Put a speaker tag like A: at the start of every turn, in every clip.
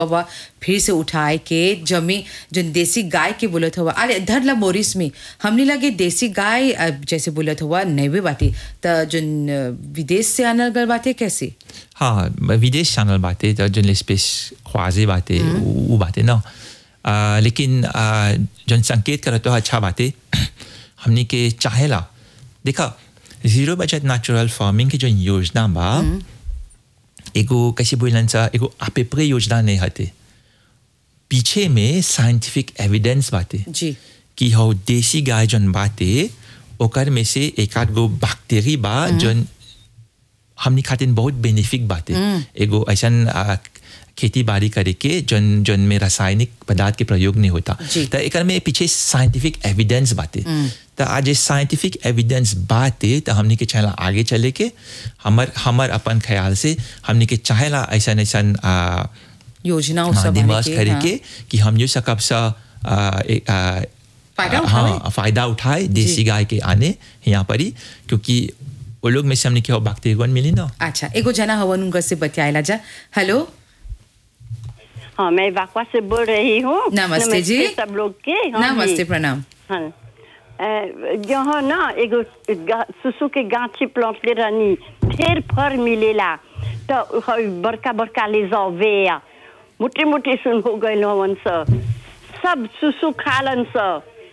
A: हुआ फिर से उठाए के जमी जन देसी गाय के बोलत हुआ अरे धर ला मोरिस में हमने लगे देसी गाय अ, जैसे बोलत हुआ नैवे बाटे त जन अ, विदेश से आनल गल बाटे कैसे
B: हाँ विदेश चैनल बातें तो जन स्पेस ख्वाजे बातें वो बातें ना आ, लेकिन आ, जन संकेत करते हो अच्छा बातें हमने के चाहेला देखा जीरो बजट नेचुरल फार्मिंग की जो योजना बा एगो कैसे बोलन सा एगो आपेपरे योजना नहीं हते पीछे में साइंटिफिक एविडेंस बातें
A: जी
B: कि हो देसी गाय जन बाते ओकर में से एक आध गो बैक्टीरिया बा जन हमनी खातिर बहुत बेनिफिक बाते एगो ऐसन आ, खेती बाड़ी करे के जन जन में रासायनिक पदार्थ के प्रयोग नहीं होता
A: जी।
B: तो एकर में पीछे साइंटिफिक एविडेंस बाते तो आज ये साइंटिफिक एविडेंस बाते तो हमनी के चाहेला आगे चले के हमर हमर अपन ख्याल से हमनी के चाहेला ऐसा ऐसन आ,
A: योजना
B: हाँ,
A: सब
B: दिमाग
A: आने के,
B: करे
A: हाँ।
B: के कि हम जो सकब सा आ, ए- आ,
A: फायदा
B: आ,
A: उठावे।
B: हाँ फायदा उठाए देसी गाय के आने यहाँ पर ही क्योंकि वो लोग में से हमने क्या बैक्टीरिया मिली ना
A: अच्छा एगो जना हवन उनका से बतियाला जा हेलो
C: हाँ मैं वाकवा से बोल रही हूँ
A: नमस्ते जी।
C: सब लोग के हाँ
A: नमस्ते
C: जी।
A: प्रणाम
C: हाँ अ, यहाँ ना एगो गा- सुसु के गाछी प्लांटले रहनी ढेर फर मिलेला तो हई बड़का बड़का ले जाओ वे मोटे मोटे सुन हो गए हवन स सब सुसु खालन स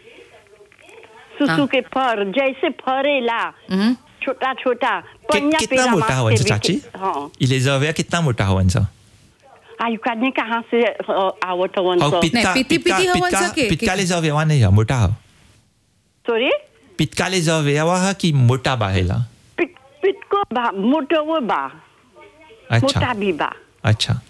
C: सुसु
A: हाँ।
C: के फर जैसे फरेला
A: हम्म।
C: छोटा छोटा
B: कि,
C: पनिया
B: कितना
C: पेड़ा
B: मोटा
C: मार
B: हवन
C: के
B: सा चाची
C: बिके- हाँ
B: इलेजाविया कितना मोटा हवन सा
C: आयु काटने कहाँ से अ, आवत हवन
B: और
C: स
B: पितका
A: पिती- पिती
B: पितका
A: हवन सा
B: पितका
A: के-
B: पितका
A: के-
B: लेजाविया नहीं है मोटा है
C: सॉरी
B: पितका लेजाविया है कि मोटा बाहेला
C: पिट पिटको बा मोटो वो बा
B: अच्छा
C: मोटा भी बा
B: अच्छा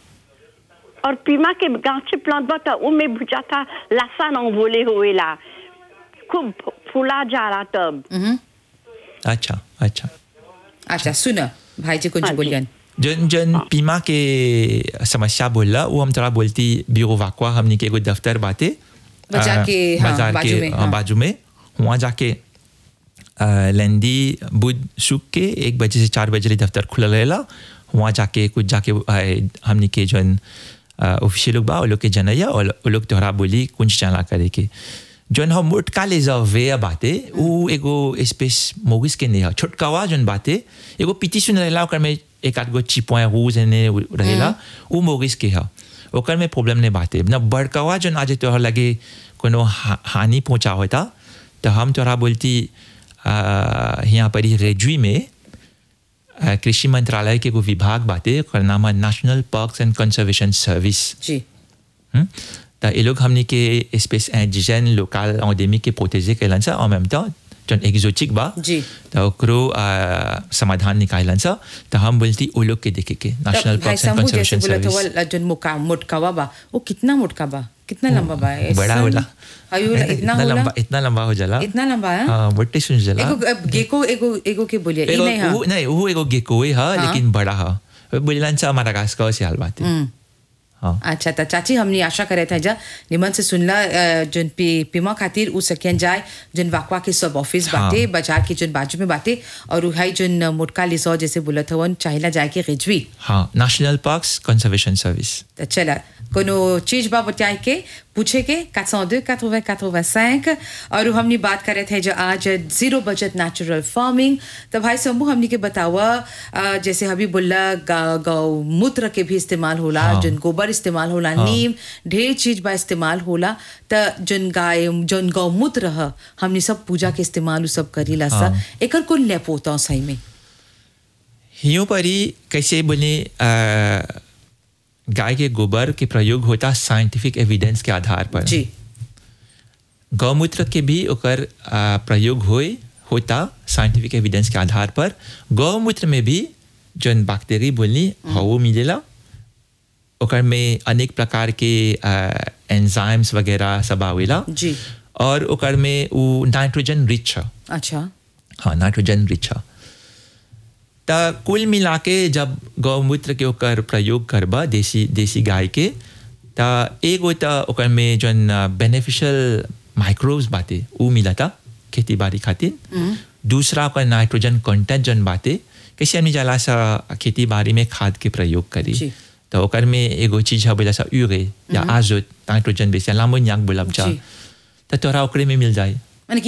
C: और पीमा के गांचे प्लांट बा तो उमे बुझा था लासा न बोले हुएला खूब फूला जा रहा तब
A: हम्म।
B: अच्छा अच्छा
A: अच्छा सुन भाई जी कुछ
C: हाँ जी।
A: बोलियन
B: जन जन पीमा के समस्या बोलला वो हम थोड़ा बोलती ब्यूरो वाकवा हमने के एगो दफ्तर बाते
A: बाजार
B: आ,
A: के, हाँ,
B: बाजार
A: बाजू
B: के
A: में,
B: हाँ,
A: हाँ।
B: बाजू में वहाँ जाके आ, लेंदी बुध शुक के एक बजे से चार बजे ले दफ्तर खुला रहेला वहाँ जाके कुछ जाके आ, हमने के जन ऑफिशियल लोग बा वो लोग के जनैया और वो लोग तोहरा बोली कुंज चला करे के जन हम मोटका ले जाओ वे बाते वो एगो स्पेस मोगिस के नहीं है छोटकावा जन बाते एगो पीती सुन रहेला ओकर में एक आध गो चिपवा रूज ने रहेला वो मोगिस के है ओकर में प्रॉब्लम नहीं बाते ना बड़कावा जन आज तोहर लगे कोनो हा- हानि पहुंचा होता तो हम तोहरा बोलती आ, यहाँ पर ही रेजुई में आ, कृषि मंत्रालय के एगो विभाग बाते ओकर नाम है national parks and conservation service
A: जी
B: हम्म? त ये लोग हमने के स्पेस इंडिजन लोकल एंडेमिक के प्रोटेजे कैलन सा en même temps जन एक्जोटिक बा
A: जी।
B: त ओकरो आ, समाधान निकालन सा त हम बोलती ओ लोग के देखे के नेशनल
A: तब भाई
B: पार्क्स एंड
A: शंभू जैसे
B: कंजर्वेशन
A: बोला था
B: सर्विस
A: वो जन मुका मोटकावा बा वो कितना मोटका बा कितना लंबा बा ऐसा
B: बड़ा
A: नहीं?
B: होला
A: अयो इतना
B: इतना
A: होला
B: लंबा इतना लंबा हो जाला
A: इतना लंबा है
B: हाँ बट्टे सुन जाला
A: एगो अब गेको एगो एगो के बोलिए ई
B: एगो
A: नहीं है
B: वो नहीं वो एगो गेकोए है लेकिन बड़ा है बोलन सा मडागास्कर से हाल बात है हाँ
A: अच्छा त चाची हमनी आशा करे थे जा निमन से सुनला अ, जन पी पीमा खातिर उ सकेन जाए जन वाकवा के सब ऑफिस
B: हाँ।
A: बाटे बाजार के जन बाजू में बाटे और उ हाई जन मोटका लिसो जैसे बोलत हवन चाहिला जाए के रिजवी
B: हाँ नेशनल पार्क्स कंजर्वेशन सर्विस
A: तो चला कोनो चीज बा बताए के पूछे के 402 80 85 और हमने बात करे थे जो आज जीरो बजट नेचुरल फार्मिंग तो भाई शंभू हमने के बतावा अ, जैसे अभी बोला गा- गौमूत्र के भी इस्तेमाल होला
B: हाँ।
A: जन गोबर इस्तेमाल होला नीम ढेर चीज बा इस्तेमाल होला त जन गाय जन गौमूत्र ह हमने सब पूजा के इस्तेमाल उ सब करीला सा
B: हाँ।
A: एकर कुल लेपोता सही में
B: हियों पर ही कैसे बोले अ, गाय के गोबर के प्रयोग होता साइंटिफिक एविडेंस के आधार पर
A: जी
B: गौमूत्र के भी ओकर आ, प्रयोग होए होता साइंटिफिक एविडेंस के आधार पर गौमूत्र में भी जन बैक्टीरिया बोलनी हवो मिलेला ओकर में अनेक प्रकार के एंजाइम्स वगैरह सब आवेला
A: जी
B: और ओकर में वो नाइट्रोजन रिच है
A: अच्छा
B: हाँ नाइट्रोजन रिच है त कुल मिला के जब गौमूत्र के ओकर प्रयोग करबा देसी देसी गाय के त एगो त ओकर में जन बेनिफिशियल माइक्रोब्स बाते उ मिलता खेती बाड़ी खातिर दूसरा ओकर नाइट्रोजन कंटेंट जन बाते कैसे हमने जाला सा खेती बाड़ी में खाद के प्रयोग करी
A: जी।
B: तो ओकर में एगो चीज है बोला सा यूरे या आजोत नाइट्रोजन बेस या लामोनियाक बोलब जा
A: जी।
B: तो तोरा ओकरे में मिल जाए